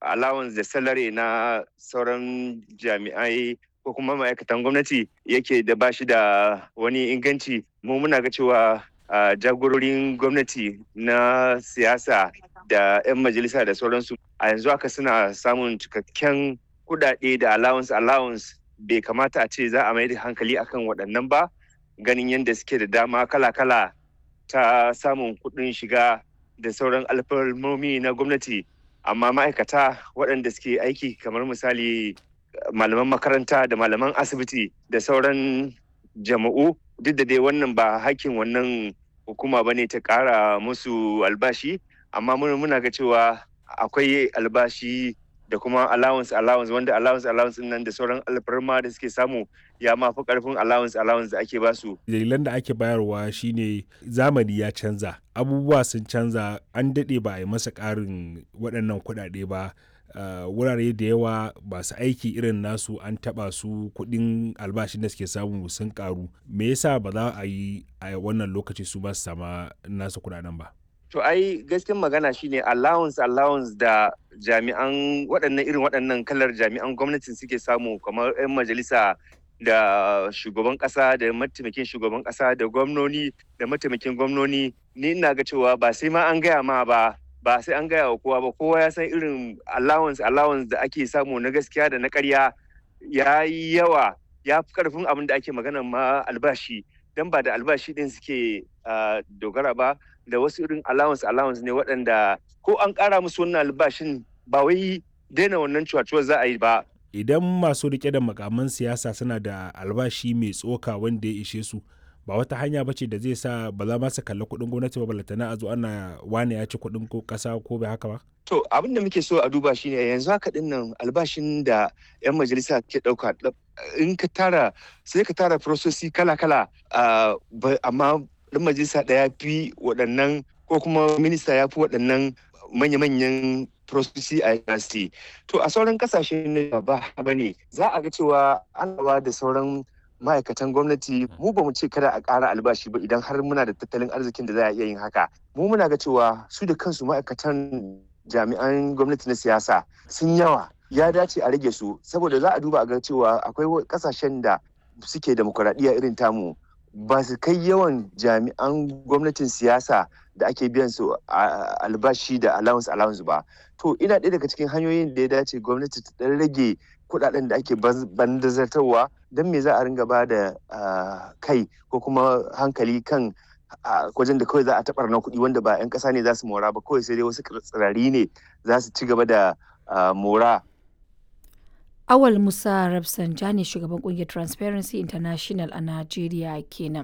allowance da salary na sauran jami'ai ko kuma ma'aikatan gwamnati yake da bashi da wani inganci mu muna ga cewa jagororin gwamnati na siyasa da 'yan majalisa da sauransu a yanzu haka suna samun cikakken kudade da allowance allowance bai kamata a ce za a mai da hankali akan waɗannan ba ganin yadda suke da dama kala-kala ta samun kuɗin shiga da sauran alfarmomi na gwamnati amma ma'aikata waɗanda suke aiki kamar misali malaman makaranta da malaman asibiti da sauran jama'u duk da dai wannan ba hakkin wannan hukuma ba ne ta ƙara musu albashi amma muna ga cewa akwai albashi da kuma allowance allowance wanda allowance allowance nan da sauran alfarma da suke samu ya mafi karfin allowance allowance da ake basu. Dalilan da ake bayarwa shine zamani ya canza abubuwa sun canza an daɗe ba a yi masa ƙarin waɗannan kuɗaɗe ba Uh, wurare da yawa masu aiki irin nasu an taba su kuɗin albashin da suke samu sun karu me yasa ba za a yi a wannan lokaci su ba su sama nasu kuɗaɗen ba to ai gaskiyar magana shine allowance allowance da jami'an waɗannan irin waɗannan kalar jami'an gwamnatin suke samu kamar 'yan majalisa da shugaban ƙasa da mataimakin shugaban ƙasa da gwamnoni da mataimakin gwamnoni ni ina ga cewa ba sai ma an gaya ma ba ba sai an gaya wa kowa ba kowa ya san irin allowance allowance da ake samu na gaskiya da na karya ya yi yawa ya fi karfin abin da ake magana ma albashi don ba da albashi din suke dogara ba da wasu irin allowance allowance ne waɗanda ko an ƙara musu wannan albashin ba wai daina wannan cuwacuwar za a yi ba idan masu rike da makaman siyasa suna da albashi mai tsoka wanda ya ishe su ba wata hanya ba ce da zai sa ba za ma su kalli kuɗin gwamnati ba balantana a zo ana wane ya ci kuɗin ko ƙasa ko bai haka ba? To abin da muke so a duba shine yanzu haka din nan albashin da 'yan majalisa ke ɗauka in ka tara sai ka tara prososi kala-kala amma ɗan majalisa ɗaya fi waɗannan ko kuma minista ya fi waɗannan manya-manyan prososi a university. To a sauran kasashe ne ba ba ne za a ga cewa an da sauran ma'aikatan gwamnati mu ba mu ce kada a ƙara albashi ba idan har muna da tattalin arzikin da za a iya yin haka mu muna ga cewa su da kansu ma'aikatan jami'an gwamnati na siyasa sun yawa ya dace a rage su saboda za a duba a ga cewa akwai kasashen da suke demokuraɗiyya irin tamu ba su kai yawan jami'an gwamnatin siyasa da ake biyan su albashi da allowance allowance ba to ina ɗaya daga cikin hanyoyin da ya dace gwamnati ta ɗan rage kuɗaɗen da ake bandazartarwa don me za a ringa ba da kai ko kuma hankali kan wajen da kawai za a taɓar na kuɗi wanda ba 'yan ƙasa ne za su mora ba kawai sai dai wasu tsirari ne za su ci gaba da mora Awal Musa Rafsanjani shugaban kungiyar Transparency International a Najeriya kenan.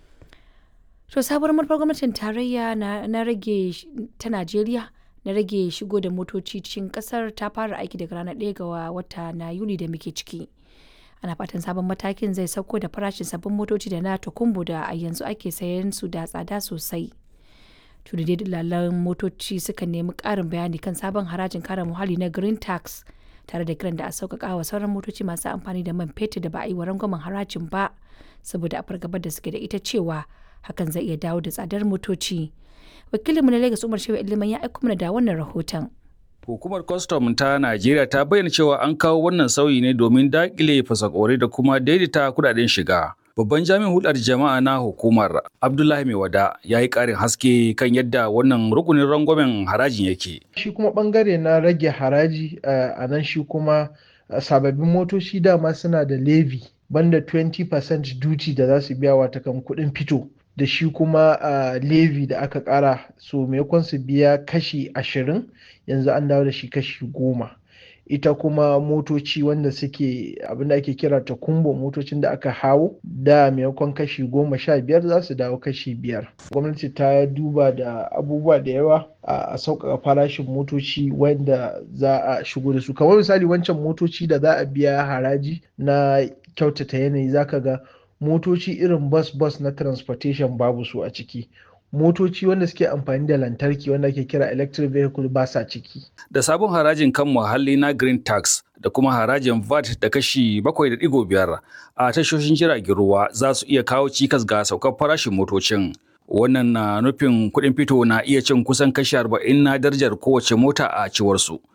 To sabuwar manufar gwamnatin tarayya na rage ta Najeriya na rage shigo da motoci cikin kasar ta fara aiki daga ranar 1 ga wata na Yuli da muke ciki. Ana fatan sabon matakin zai sauko da farashin sabbin motoci da na tukumbu da a yanzu ake sayan su da tsada sosai. Tudai dalalan motoci suka nemi ƙarin bayani kan sabon harajin kare muhalli na Green Tax. tare da kiran da a sauƙaƙa wa sauran motoci masu amfani da man fetur da ba a yi wa rangwamen harajin ba saboda a fargabar da suke da ita cewa hakan zai iya dawo da tsadar motoci wakilinmu na lagos umar shehu iliman ya aiko mana da wannan rahoton Hukumar kwastam ta Najeriya ta bayyana cewa an kawo wannan sauyi ne domin daƙile fasakore da kuma daidaita kudaden shiga. Babban jami'in hulɗar jama'a na hukumar Abdullahi Maiwada ya yi ƙarin haske kan yadda wannan rukunin rangwamen harajin yake. Shi kuma ɓangare na rage haraji a nan shi kuma sababbin motoci dama suna da levy banda 20% duty da za su biya wata kan kuɗin fito. da shi kuma uh, levy da aka kara so maimakon su biya kashi ashirin yanzu an dawo da shi kashi goma ita kuma motoci wanda suke abinda ake kira ta kumbo motocin da aka hawo da maimakon kashi goma sha biyar za su dawo kashi biyar gwamnati ta duba da abubuwa da yawa a sauƙaƙa farashin motoci wanda za a shigo da su kamar misali wancan motoci da za a biya haraji na kyautata yanayi zaka ga motoci irin bus-bus na transportation babu su a ciki motoci wanda suke amfani da lantarki wanda ake kira electric vehicle ba sa ciki da sabon harajin kan muhalli na green tax da kuma harajin vat da kashi 7.5 a tashoshin jiragen ruwa za su iya kawo cikas ga saukar farashin motocin wannan na nufin kuɗin fito na iya cin kusan kashi 40 na darajar kowace mota a ciwarsu. su